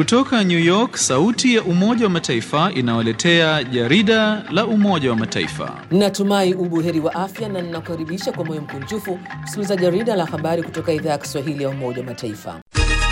Kutoka New York, sauti ya Umoja wa Mataifa inawaletea jarida la Umoja wa Mataifa. Natumai ubuheri wa afya na ninakukaribisha kwa moyo mkunjufu kusikiliza jarida la habari kutoka idhaa ya Kiswahili ya Umoja wa Mataifa.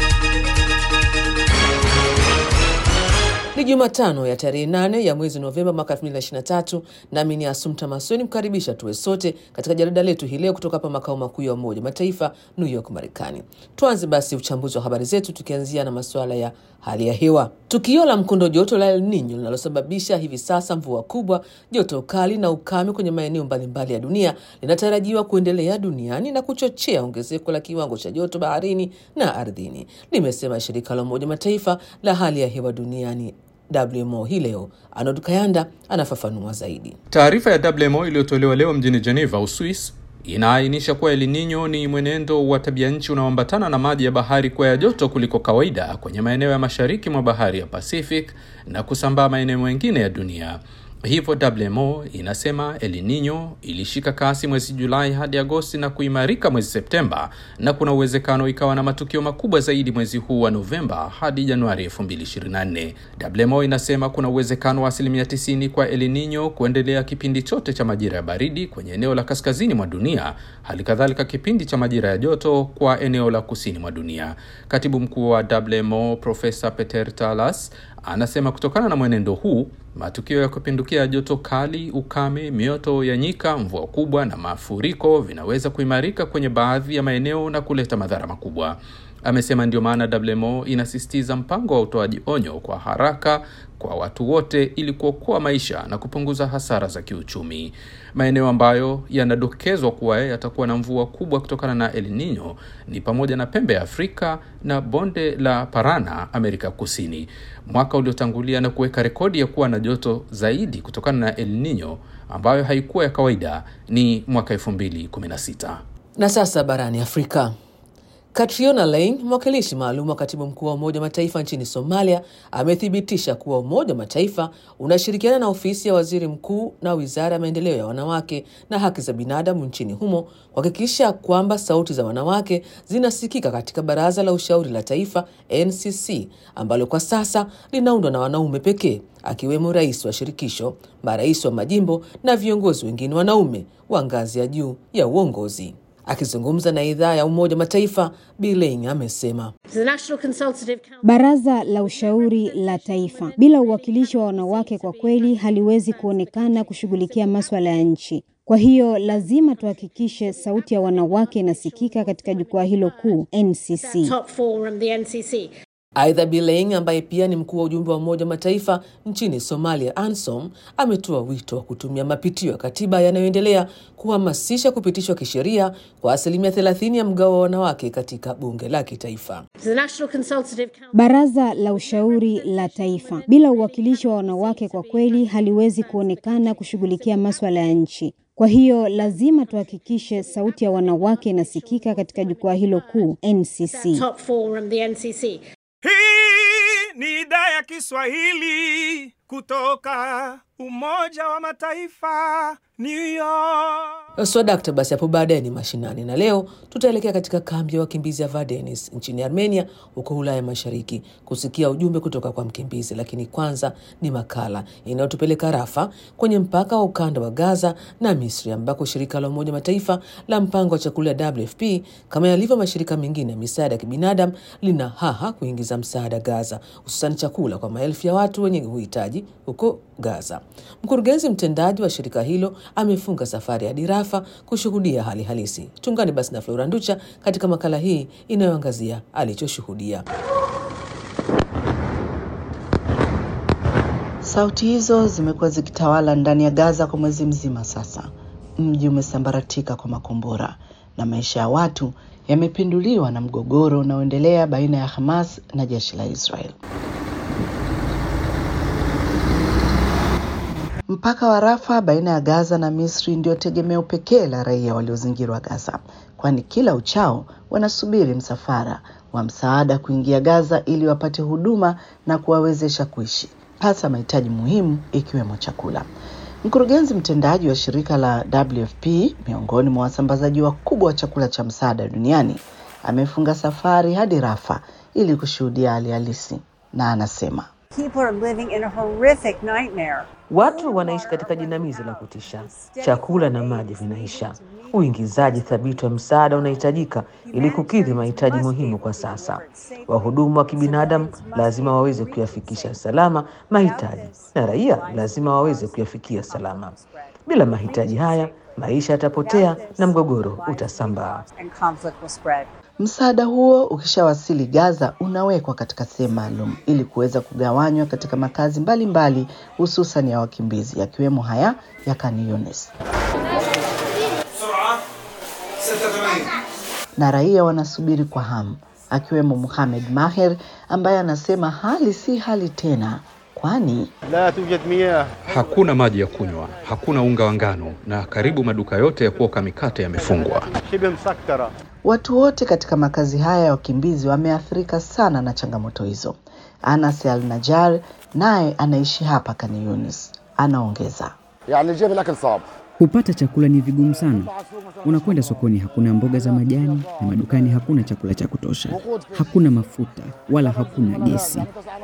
Ni Jumatano ya tarehe 8 ya mwezi Novemba mwaka 2023, nami ni Asumta Masoni mkaribisha tuwe sote katika jarida letu hii leo kutoka hapa makao makuu ya Umoja Mataifa, New York, Marekani. Tuanze basi uchambuzi wa habari zetu tukianzia na masuala ya hali ya hewa. Tukio la mkondo joto la El Nino linalosababisha hivi sasa mvua kubwa, joto kali na ukame kwenye maeneo mbalimbali ya dunia linatarajiwa kuendelea duniani na kuchochea ongezeko la kiwango cha joto baharini na ardhini, limesema shirika la Umoja Mataifa la hali ya hewa duniani WMO hii leo. Arnold Kayanda anafafanua zaidi. Taarifa ya WMO iliyotolewa leo mjini Geneva, Uswis, inaainisha kuwa El Nino ni mwenendo wa tabia nchi unaoambatana na maji ya bahari kuwa ya joto kuliko kawaida kwenye maeneo ya mashariki mwa bahari ya Pacific na kusambaa maeneo mengine ya dunia. Hivyo WMO inasema El Nino ilishika kasi mwezi Julai hadi Agosti na kuimarika mwezi Septemba, na kuna uwezekano ikawa na matukio makubwa zaidi mwezi huu wa Novemba hadi Januari 2024. WMO inasema kuna uwezekano wa asilimia 90 kwa El Nino kuendelea kipindi chote cha majira ya baridi kwenye eneo la kaskazini mwa dunia, hali kadhalika kipindi cha majira ya joto kwa eneo la kusini mwa dunia. Katibu mkuu wa WMO Profesa Peter Talas anasema kutokana na mwenendo huu matukio ya kupindukia joto kali, ukame, mioto ya nyika, mvua kubwa na mafuriko vinaweza kuimarika kwenye baadhi ya maeneo na kuleta madhara makubwa. Amesema ndio maana WMO inasisitiza mpango wa utoaji onyo kwa haraka kwa watu wote ili kuokoa maisha na kupunguza hasara za kiuchumi. Maeneo ambayo yanadokezwa kuwa yatakuwa na mvua kubwa kutokana na El Nino ni pamoja na pembe ya Afrika na bonde la Parana, Amerika Kusini. Mwaka uliotangulia na kuweka rekodi ya kuwa na joto zaidi kutokana na El Nino ambayo haikuwa ya kawaida ni mwaka 2016. Na sasa barani Afrika. Catriona Laing, mwakilishi maalum wa katibu mkuu wa Umoja wa Mataifa nchini Somalia, amethibitisha kuwa Umoja wa Mataifa unashirikiana na ofisi ya waziri mkuu na wizara ya maendeleo ya wanawake na haki za binadamu nchini humo kuhakikisha kwamba sauti za wanawake zinasikika katika Baraza la Ushauri la Taifa NCC, ambalo kwa sasa linaundwa na wanaume pekee, akiwemo rais wa shirikisho, marais wa majimbo na viongozi wengine wanaume wa ngazi ya juu ya uongozi. Akizungumza na idhaa ya Umoja wa Mataifa, Biling amesema Baraza la Ushauri la Taifa bila uwakilishi wa wanawake kwa kweli haliwezi kuonekana kushughulikia maswala ya nchi. Kwa hiyo lazima tuhakikishe sauti ya wanawake inasikika katika jukwaa hilo kuu NCC. Aidha, Bileing ambaye pia ni mkuu wa ujumbe wa Umoja wa Mataifa nchini Somalia, ANSOM, ametoa wito wa kutumia mapitio ya katiba yanayoendelea kuhamasisha kupitishwa kisheria kwa asilimia 30 ya mgao wa wanawake katika bunge la kitaifa. Baraza la Ushauri la Taifa bila uwakilishi wa wanawake kwa kweli haliwezi kuonekana kushughulikia maswala ya nchi. Kwa hiyo lazima tuhakikishe sauti ya wanawake inasikika katika jukwaa hilo kuu NCC. Hii ni idhaa ya Kiswahili kutoka Umoja wa Mataifa, New York. Swadakta, basi hapo baadaye ni mashinani, na leo tutaelekea katika kambi ya wakimbizi ya Vardenis nchini Armenia, huko Ulaya Mashariki, kusikia ujumbe kutoka kwa mkimbizi. Lakini kwanza ni makala inayotupeleka Rafa, kwenye mpaka wa ukanda wa Gaza na Misri, ambako shirika la Umoja Mataifa la mpango wa chakula WFP kama yalivyo mashirika mengine ya misaada ya kibinadamu lina haha kuingiza msaada Gaza, hususan chakula kwa maelfu ya watu wenye uhitaji huko Gaza. Mkurugenzi mtendaji wa shirika hilo amefunga safari hadi Rafa kushuhudia hali halisi. Tungani basi na Flora Nducha katika makala hii inayoangazia alichoshuhudia. Sauti hizo zimekuwa zikitawala ndani ya Gaza kwa mwezi mzima sasa. Mji umesambaratika kwa makombora na maisha ya watu yamepinduliwa na mgogoro unaoendelea baina ya Hamas na jeshi la Israel. Mpaka wa Rafa baina ya Gaza na Misri ndio tegemeo pekee la raia waliozingirwa Gaza, kwani kila uchao wanasubiri msafara wa msaada kuingia Gaza ili wapate huduma na kuwawezesha kuishi, hasa mahitaji muhimu ikiwemo chakula. Mkurugenzi mtendaji wa shirika la WFP, miongoni mwa wasambazaji wakubwa wa chakula cha msaada duniani, amefunga safari hadi Rafa ili kushuhudia hali halisi. na anasema People are living in a horrific nightmare. Watu wanaishi katika jinamizi la kutisha. Chakula na maji vinaisha. Uingizaji thabiti wa msaada unahitajika ili kukidhi mahitaji muhimu kwa sasa. Wahudumu wa kibinadamu lazima waweze kuyafikisha salama mahitaji, na raia lazima waweze kuyafikia salama. Bila mahitaji haya, maisha yatapotea na mgogoro utasambaa. and conflict will spread. Msaada huo ukishawasili Gaza unawekwa katika sehemu maalum ili kuweza kugawanywa katika makazi mbalimbali hususan ya wakimbizi yakiwemo haya ya Khan Younis. Na raia wanasubiri kwa hamu akiwemo Mohamed Maher ambaye anasema hali si hali tena kwani Hakuna maji ya kunywa, hakuna unga wa ngano, na karibu maduka yote ya kuoka mikate yamefungwa. Watu wote katika makazi haya ya wakimbizi wameathirika sana na changamoto hizo. Anas Al Najar naye anaishi hapa Khan Younis, anaongeza Kupata chakula ni vigumu sana. Unakwenda sokoni, hakuna mboga za majani, na madukani hakuna chakula cha kutosha, hakuna mafuta wala hakuna gesi.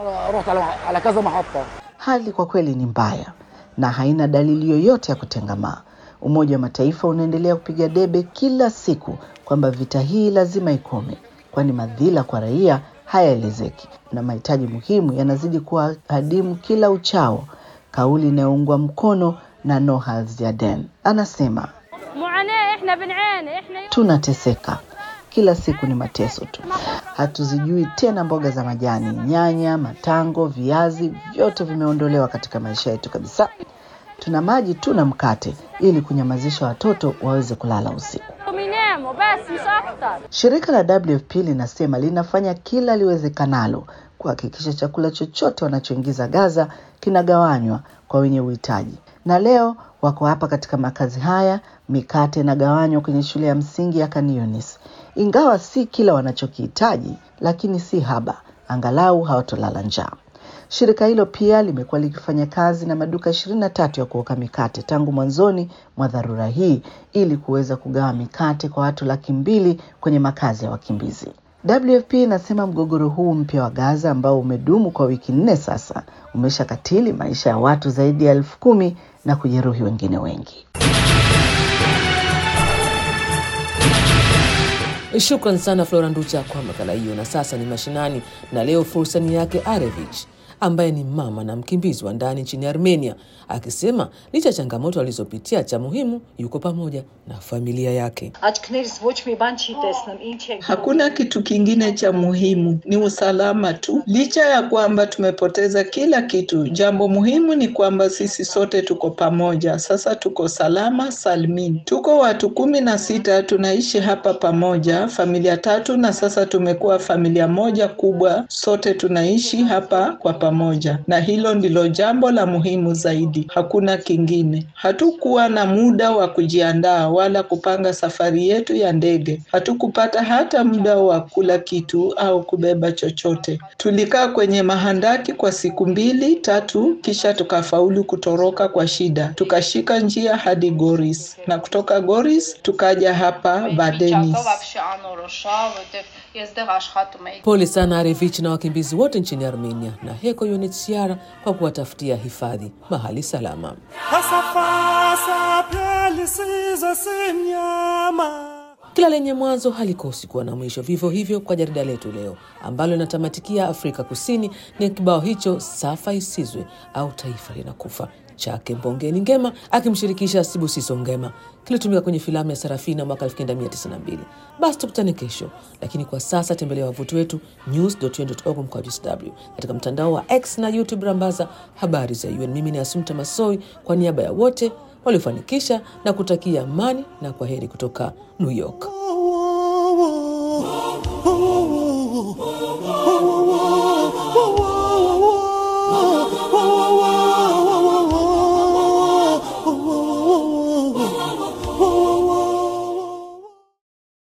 Hali kwa kweli ni mbaya na haina dalili yoyote ya kutengamaa. Umoja wa Mataifa unaendelea kupiga debe kila siku kwamba vita hii lazima ikome, kwani madhila kwa raia hayaelezeki na mahitaji muhimu yanazidi kuwa adimu kila uchao, kauli inayoungwa mkono na Nohal Ziaden anasema tunateseka kila siku, ni mateso tu. Hatuzijui tena mboga za majani, nyanya, matango, viazi, vyote vimeondolewa katika maisha yetu kabisa. Tuna maji tu na mkate ili kunyamazisha watoto waweze kulala usiku. Shirika la WFP linasema linafanya kila liwezekanalo kuhakikisha chakula chochote wanachoingiza Gaza kinagawanywa kwa wenye uhitaji, na leo wako hapa katika makazi haya, mikate inagawanywa kwenye shule ya msingi ya Khan Younis. Ingawa si kila wanachokihitaji, lakini si haba, angalau hawatolala njaa. Shirika hilo pia limekuwa likifanya kazi na maduka ishirini na tatu ya kuoka mikate tangu mwanzoni mwa dharura hii ili kuweza kugawa mikate kwa watu laki mbili kwenye makazi ya wakimbizi. WFP inasema mgogoro huu mpya wa Gaza ambao umedumu kwa wiki nne sasa umeshakatili maisha ya watu zaidi ya elfu kumi na kujeruhi wengine wengi. Shukran sana Flora Nducha kwa makala hiyo. Na sasa ni mashinani, na leo fursa ni yake Arevich ambaye ni mama na mkimbizi wa ndani nchini Armenia, akisema licha ya changamoto alizopitia, cha muhimu yuko pamoja na familia yake. Hakuna kitu kingine cha muhimu, ni usalama tu. Licha ya kwamba tumepoteza kila kitu, jambo muhimu ni kwamba sisi sote tuko pamoja. Sasa tuko salama salmin. Tuko watu kumi na sita tunaishi hapa pamoja, familia tatu, na sasa tumekuwa familia moja kubwa. Sote tunaishi hapa kwa pamoja, na hilo ndilo jambo la muhimu zaidi. Hakuna kingine. Hatukuwa na muda wa kujiandaa wala kupanga safari yetu ya ndege. Hatukupata hata muda wa kula kitu au kubeba chochote. Tulikaa kwenye mahandaki kwa siku mbili tatu, kisha tukafaulu kutoroka kwa shida, tukashika njia hadi Goris, na kutoka Goris tukaja hapa Vadenis. Pole sana Arevich na wakimbizi wote nchini Armenia na Heko UNHCR kwa kuwatafutia hifadhi mahali salama. Fasafasa pia lisizo si mnyama. Kila lenye mwanzo halikosi kuwa na mwisho. Vivyo hivyo kwa jarida letu leo ambalo linatamatikia Afrika Kusini ni kibao hicho Safa Isizwe au Taifa Linakufa chake Mbongeni Ngema akimshirikisha Sibusiso Ngema kilitumika kwenye filamu ya Sarafina mwaka 1992. Basi tukutane kesho, lakini kwa sasa tembelea wavuti wetu news.un.org mkwaju sw katika mtandao wa X na YouTube rambaza habari za UN. Mimi ni Asumta Masoi kwa niaba ya wote waliofanikisha na kutakia amani na kwa heri kutoka New York.